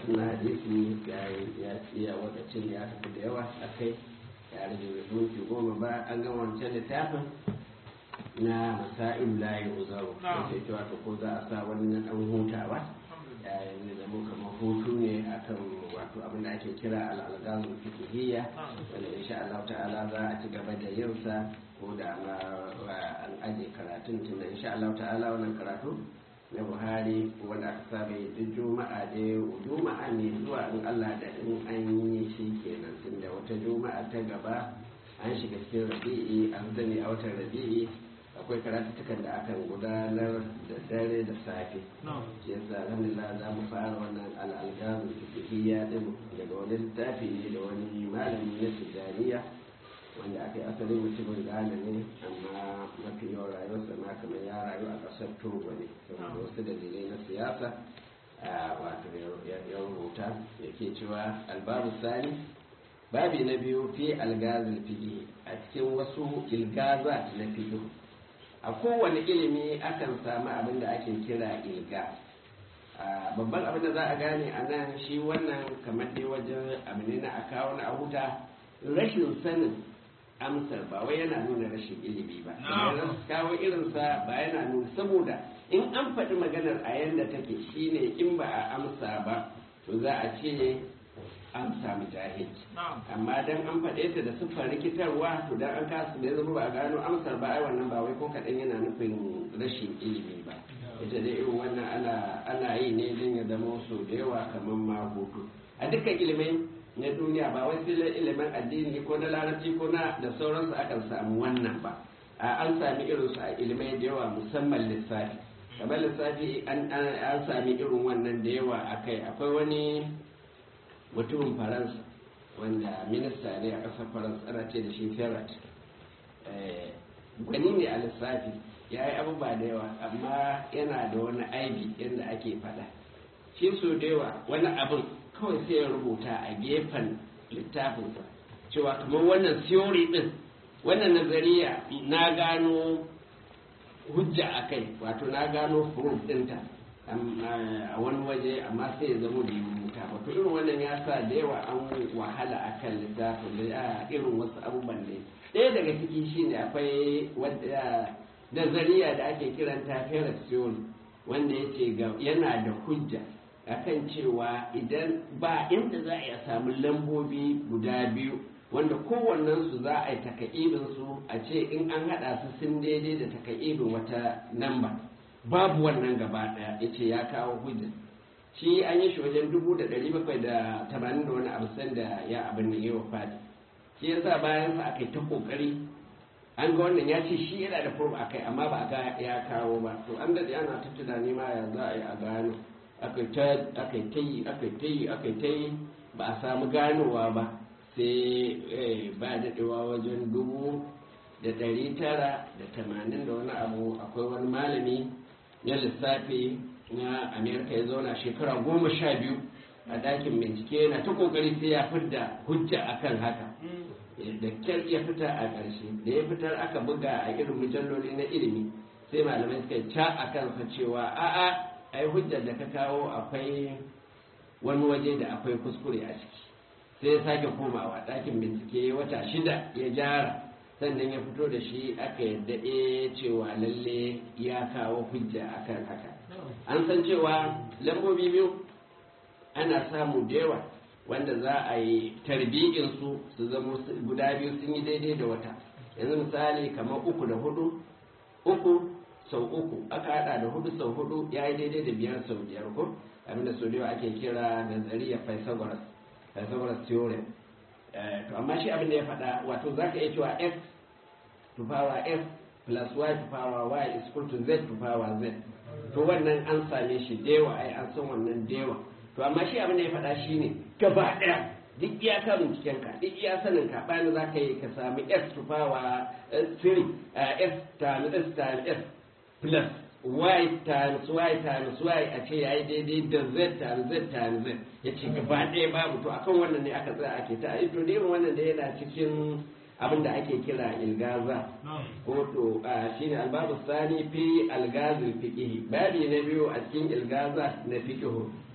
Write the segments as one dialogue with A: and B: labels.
A: karatun na hadisi ya ya ya wakacin ya tafi da yawa a kai ya rage minti goma ba an gama wancan littafin na masa'il layi uzaru
B: Na'am.
A: sai cewa to ko za a sa wani na dan hutawa ya yi zama kamar hutu ne akan wato abin da ake kira al'algazul fiqhiyya wanda insha Allah ta'ala za a ci gaba da yin sa ko da ma wa- an aje karatun tunda insha Allah ta'ala wannan karatu na Buhari wanda aka saba yi duk juma'a da juma'a ne zuwa in Allah da in an yi shi kenan tunda wata juma'a ta gaba an shiga cikin rabi'i an zane a watan rabi'i akwai karatuttukan da akan gudanar da dare da safe shi yasa alhamdulillah za mu fara wannan al'algamu fiqhiyya din daga wani littafi ne da wani malami na tijaniya wanda aka yi asalin mutumin Ghana ne amma mafi yawan rayuwarsa ma kamar ya rayu a ƙasar Togo ne saboda wasu dalilai na siyasa a wato ya ya rubuta yake cewa albabu sani babi na biyu fi algazil fiqh a cikin wasu ilgazat na fiqh a kowane ilimi akan samu abin da ake kira ilga a babban abin da za a gane a nan shi wannan kamar dai wajen abu ne na a kawo na a huta rashin sanin amsar ba wai yana nuna rashin ilimi ba kamar kawo irinsa ba yana nuna saboda in an faɗi maganar a yanda take shine in ba a amsa ba to za a ce an samu jahilci amma dan an faɗe ta da siffar rikitarwa to dan an kasu da ya zama ba a gano amsar ba ai wannan ba wai ko kaɗan yana nufin rashin ilimi ba ita dai irin wannan ana ana yi ne don ya zama su da yawa kamar ma hutu a dukkan ilimai na duniya ba wai sai ilimin addini ko na larabci ko na da sauransu akan samu wannan ba a an sami irinsu a ilimai da yawa musamman lissafi kamar lissafi an an- an sami irin wannan da yawa akai akwai wani mutumin faransa wanda minista ne a ƙasar faransa ana ce da shi ferret Eh, gwani ne a lissafi ya yi abubuwa da yawa amma yana da wani aibi yadda ake faɗa shi so da yawa wani abin kawai sai ya rubuta a gefen littafinsa cewa kamar wannan theory din wannan nazariya na gano hujja a kai wato na gano proof ɗinta am- a wani waje amma sai ya zama da rubuta wato irin wannan ya sa da yawa an wahala a kan littafin da ya irin wasu abubuwan ne ɗaya daga ciki shine akwai wadda nazariya da ake kiranta Ferret theory wanda ya ce yana da hujja akan cewa idan ba inda za a iya samu lambobi guda biyu wanda kowannensu za a yi taka'ibin su a ce in an haɗa su sun daidai da taka'ibin wata namba babu wannan gaba ɗaya ya ce ya kawo hujja shi an yi shi wajen dubu da ɗari bakwai da tamanin da wani abu sanda ya abin da yawa fadi shi yasa bayan sa aka yi ta kokari an ga wannan ya ce shi yana da furba a kai amma ba a ga ya kawo ba to an daɗe ana ta tunani ma ya za a yi a gano aka yi ta aka yi ta yi aka yi ta yi aka yi ta yi ba a samu ganowa ba sai eh, ba daɗewa wajen dubu da ɗari tara da tamanin da wani abu akwai wani malami na lissafi na amerika ya zauna shekara goma sha biyu a ɗakin bincike yana ta kokari sai ya fidda hujja akan haka da kyar ya fita a ƙarshe da ya fitar aka buga a irin mujalloli na ilimi sai malamai suka yi ca a kansa cewa a'a ai hujjar da ka kawo akwai wani waje da akwai kuskure a ciki sai ya sake komawa ɗakin bincike wata shida ya gyara sannan ya fito da shi aka yadda e cewa lalle ya kawo hujja akan haka an san cewa lambobi biyu ana samu da yawa wanda za a yi tarbiyyin su su zama su- guda biyu sun yi daidai da wata yanzu misali kamar uku da hudu uku sau uku aka hada da hudu sau hudu ya yi daidai da biyar sau biyar ko abinda sau da yawa ake kira nazariyar pythagoras pythagoras theorem Eh, to amma shi abin da ya faɗa wato za ka iya cewa x to power f plus y to power y is equal to z to power z to wannan an same shi da yawa ai an san wannan da yawa to amma shi abin da ya faɗa shi ne gaba ɗaya duk iya kan binciken ka duk iya sanin ka bayan za ka yi ka sami s to power 3 s times s times s plus y times y times y a ce ya yi daidai da z times z times z ya ce gaba ɗaya babu to akan wannan ne aka tsaya ake ta to da irin wannan da yana cikin abin da ake kira ilgaza ko to shi ne albabu sani fi algazil fiqihi babi na biyu a cikin ilgaza na fiqihu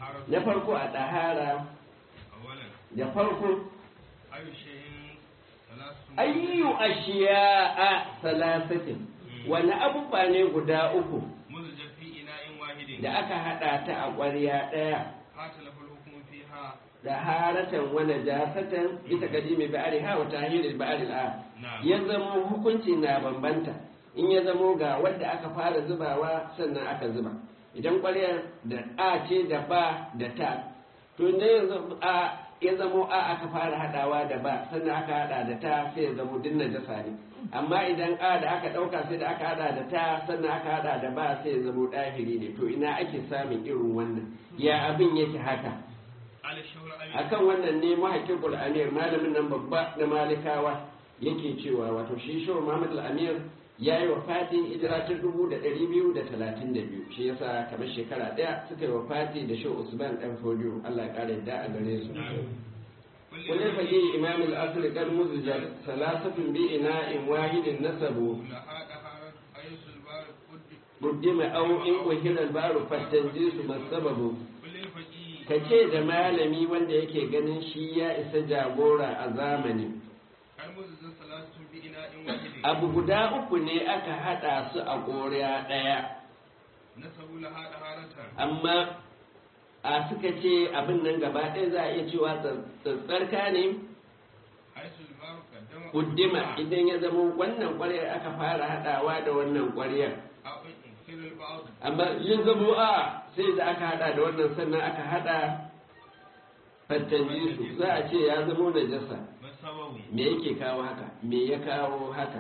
B: الطهارة
A: na farko a ɗahara
B: أولا
A: da farko
B: أي شيء ثلاث
A: ayyu ashiya'a salasatin wani abubuwa ne guda uku
B: مزج في إناء واحد
A: da aka haɗa ta a ƙwarya ɗaya
B: قاتل الحكم فيها
A: da haratan wani jasatan bisa kadimi ba'ari ha wa tahiril ba'ari al'a
B: نعم
A: ya zamo hukunci na bambanta in ya zamo ga wadda aka fara zubawa sannan aka zuba idan ƙwaryar da a ce da ba da ta to ne ya zamo a ya zamo a aka fara haɗawa da ba sannan aka haɗa da ta sai ya zamo dinna jasa ne amma idan a da aka ɗauka sai da aka haɗa da ta sannan aka haɗa da ba sai ya zamo ɗahiri ne to ina ake samun irin wannan ya abin yake haka
B: على الشهر أمين
A: akan wannan ne mahaƙiƙul amir malamin nan babba na malikawa yake cewa wato shi shehu muhammad al-amir ya yi wa fatin hijira ta dubu da ɗari biyu da talatin da biyu shi yasa kamar shekara ɗaya suka yi wa fati da shehu usman ɗan fodiyo allah ya ƙara yadda a gare su wani fage imam al-asr kan muzjar salasatun bi ina'in wahidin nasabu
B: لها طهارة أيس البار قد
A: buddima au in uhila al-baru fattanjisu masababu
B: كل الفقيه
A: ka ce da malami wanda yake ganin shi ya isa jagora a zamani
B: المزج ثلاثة بإناء واحد
A: abu guda uku ne aka haɗa su a ƙoriya ɗaya
B: نسبوا لها طهارة
A: amma a suka ce abin nan gaba ɗaya za a iya cewa tsatsarka ne
B: حيث البار قدم
A: kuddima idan ya zama wannan ƙwaryar aka fara haɗawa da wannan ƙwaryar
B: أو إن أكثر البعض
A: amma yin zamo a sai da aka haɗa da wannan sannan aka haɗa fattanji su za a ce ya zamo najasa
B: ما سببه
A: me yake kawo haka me ya kawo haka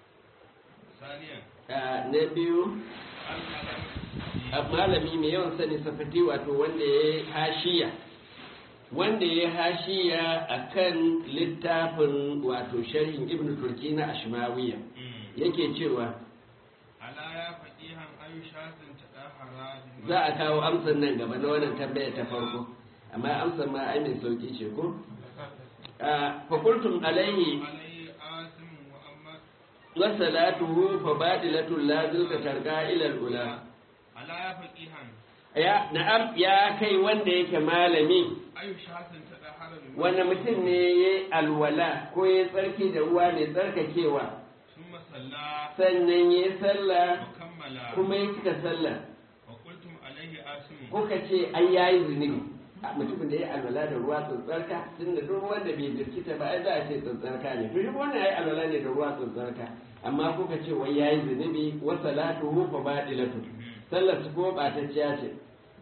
B: ثانيا
A: Ah, na biyu a malami mai yawan sani safati wato wanda ya yi hashiya wanda ya yi hashiya a kan littafin wato sharhin ibn turki na ashmawiya yake cewa
B: ألا يا فقيها أي شاة تدهر
A: za a kawo amsar nan gaba na wannan tambaya ta farko amma amsar ma ai mai sauki ce ko fakultum alaihi
B: عليه آثم وأما
A: wa salatuhu fa badilatul lazil ka targa ila ula
B: ألا يا فقيها
A: ya na'am ya kai wanda yake malami
B: أي شاة تدهر
A: wanda mutum ne ya yi alwala ko ya tsarki da ruwa mai tsarkakewa
B: ثم صلى
A: sannan ya yi sallah
B: وكمل
A: kuma ya cika sallah
B: وقلتم عليه آثم
A: kuka ce ai ya yi zunubi a mutumin da ya yi alwala da ruwa tsantsarka tun da duk wanda bai jirkita ba ai za a ce tsantsarka ne to duk wanda ya yi alwala ne da ruwa tsantsarka amma kuka ce wai ya yi zunubi wa salatuhu fa badilatu sallar su ko ɓatacciya ce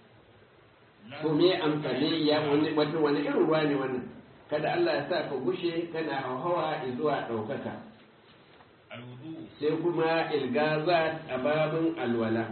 A: to me amfani ya wani wata wani irin ruwa ne wannan kada Allah ya sa ka gushe kana hauhawa zuwa ɗaukaka
B: الوضوء
A: sai kuma ilgaza a babin alwala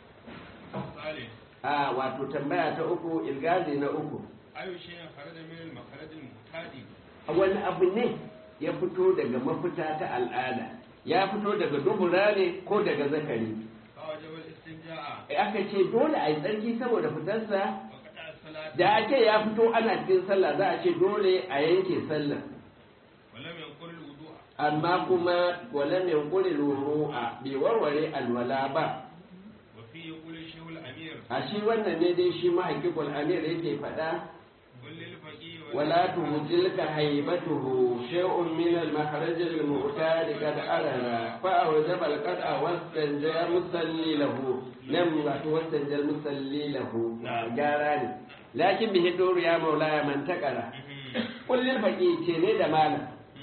B: الثالث
A: a wato tambaya ta uku ilgazi na uku
B: أي شيء خرج من المخرج المعتاد
A: a wani abu ne ya fito daga mafita ta al'ada ya fito daga dubura ne ko daga zakari
B: فوجب الاستنجاء
A: aka ce dole a yi tsarki saboda fitarsa
B: وقطع الصلاة
A: da ake ya fito ana cikin sallah za a ce dole a yanke sallah
B: ولم ينقل الوضوء
A: amma kuma walam yanquli a bai warware alwala ba
B: وفيه يقول الشيخ الأمير
A: a shi wannan ne dai shi mahaƙiƙul amir yake faɗa
B: قل للفقيه
A: ولا تهجلك هيبته شيء من المخرج المعتاد قد أرنا فأوجب القطع واستنجى المصلي له نم واستنجى المصلي له جاراني لكن به الدور يا مولاي من تقرا قل للفقيه تيني da malam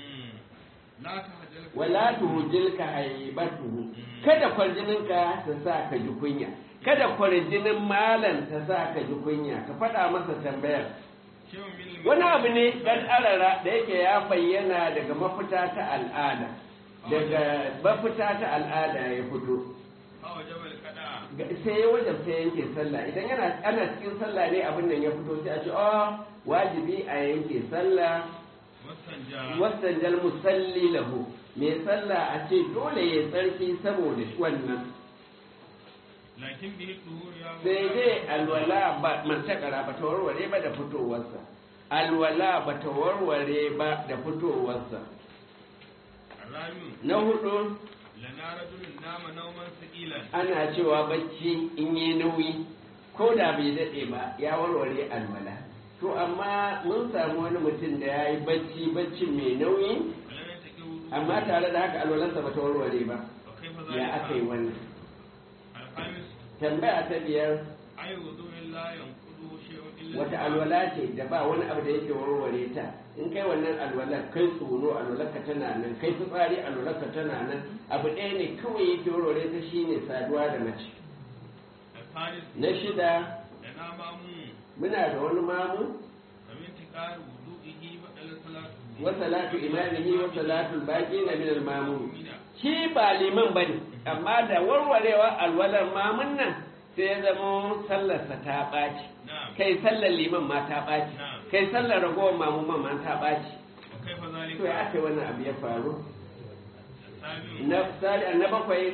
B: لا تهجلك
A: wala tuhujilka haibatuhu kada kwarjininka ta sa ka ji kunya kada kwarjinin malam ta sa ka ji kunya ka faɗa masa tambayar
B: شيء من
A: wani abu ne ɗan arara da yake ya bayyana daga mafita ta al'ada daga mafita ta al'ada ya fito
B: فوجب القطع
A: Ga- sai ya wajen sai yanke sallah idan yana ana cikin sallah ne abin nan ya fito sai a ce oh wajibi a yanke sallah
B: واستنجى
A: wasanjal musalli lahu mai sallah a ce dole ya tsarki saboda shi wannan
B: لكن به الظهور يا
A: sai
B: مولانا.
A: dai alwala ba mantakara ba ta warware ba da fitowarsa alwala ba ta warware ba da fitowarsa
B: الرابع
A: na hudu
B: لنا رجل نام نوما ثقيلا
A: ana cewa bacci in yi nauyi ko da bai daɗe ba ya warware alwala to amma mun samu wani mutum da ya yi bacci bacci mai nauyi
B: ولم يتقي
A: amma tare da haka alwalarsa ba ta warware ba
B: وكيف
A: ya aka yi
B: ذلك
A: wannan
B: الخامس
A: tambaya ta biyar
B: أي وضوء لا ينقضه شيء إلا
A: wata alwala ce da ba wani abu da yake warware ta in kai wannan alwalar kai tsoro alwalarka tana nan kai fitsari alwalarka tana nan abu ɗaya ne kawai yake warware ta shine saduwa da mace
B: الثالث
A: na shida
B: لنا مامون
A: muna da wani mamu
B: فمن تقار وضوئه بدل صلاته
A: wa salatu imamihi wa salatul baqina min al mamun shi ba liman bane amma da warwarewa alwalar mamun nan sai ya zama sallarsa ta ɓaci
B: نعم
A: kai sallar liman ma ta ɓaci kai sallar ragowar mamun ma ta ɓaci
B: وكيف ذلك
A: to ya aka wannan abu ya faru
B: السابع
A: na sali na bakwai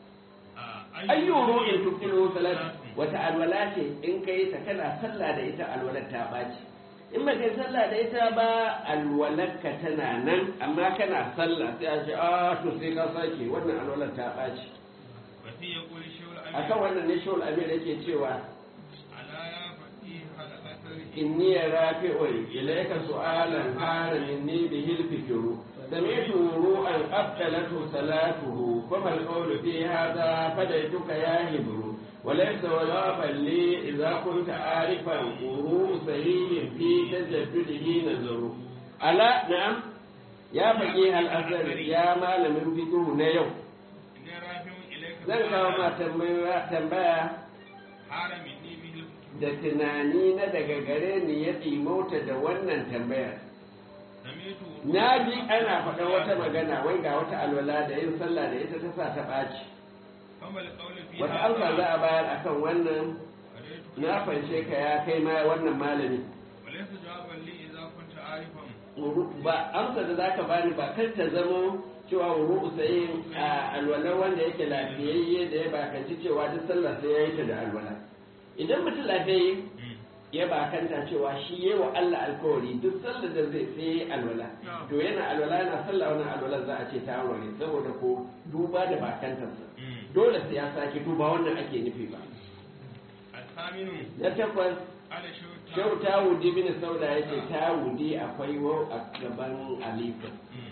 B: آه،
A: ayyuru in tukilu salat wata alwala ce in kai ta kana sallah da ita alwalar ta ɓaci in ba kai sallah da ita ba alwalarka tana nan amma kana sallah sai a ce a to sai ka sake wannan alwalar ta ɓaci
B: وفي يقول الشيخ
A: akan
B: الأمير
A: wannan ne shawul amir yake cewa
B: على يا فقيه على أثر
A: inni rafi'un ilayka su'alan kana minni bihi al-fikru سمعت وروءا أبطلته صلاته فما القول في هذا فديتك يا هبر وليس جوابا لي إذا كنت عارفا وروء صحيح في تجدده نظر ألا نعم يا فقيه الأثر يا مال من فكه نيو
B: إني رافع إليك
A: zan kawo ma tambaya tambaya
B: حار مني به الفكر
A: da tunani na daga gare ni ya ɗimauta da wannan tambayar
B: سمعت
A: na ji ana faɗa wata magana wai ga wata alwala da yin sallah da ita ta sa ta ɓaci
B: فما القول في
A: wata amsa za a bayar akan wannan
B: فديتك
A: na fanshe ka ya kai ma wannan malami
B: وليس جوابا لي إذا كنت عارفا
A: ba amsa da zaka bani ba kar ta zamo cewa wuru usayin a alwalar wanda yake lafiyayye da ya bakanci cewa duk sallah sai ya yi ta da alwala idan mutum lafiyayye ya bakanta cewa shi yi wa Allah alkawari duk sallar da zai sai alwala to yana alwala yana sallah wannan alwala za a ce ta aure saboda ko duba da bakantarsa dole sai ya sake duba wannan ake nufi ba
B: الثامن
A: na takwas
B: على شو
A: shau tawudi bin sauda yake tawudi akwai wau a gaban alifin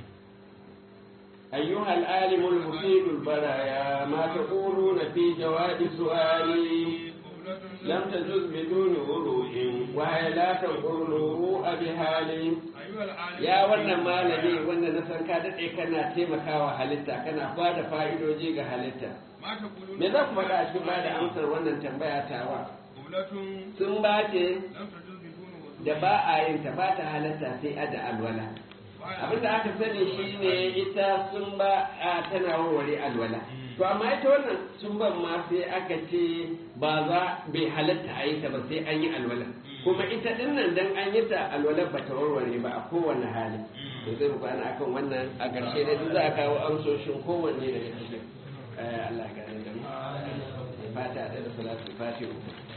A: أيها العالم المفيد البرايا ما تقولون في جواب سؤالي لم تجز بدون وروء وهي لا تقول وروء بحال
B: أيها العالم
A: ya wannan malami wanda na san ka daɗe kana taimakawa halitta kana bada fa'idoji ga halitta
B: ما تقولون
A: me za ku faɗa a cikin bada amsar wannan tambaya tawa
B: قولة
A: sun ba ce
B: لم تجوز بدون وضوء
A: da ba a yin ta ba ta halatta sai a da alwala abin da aka sani shine ita sun ba a tana warware alwala to amma ita wannan sun ban ma sai aka ce ba za bai halatta a yi ta ba sai an yi alwala kuma ita din nan dan an yi ta alwala ba ta warware ba a kowane hali to zai mu kwana akan wannan a ƙarshe dai duk za a kawo amsoshin kowanne daga cikin Eh, Allah ya gane da mu fata da salatu fatiha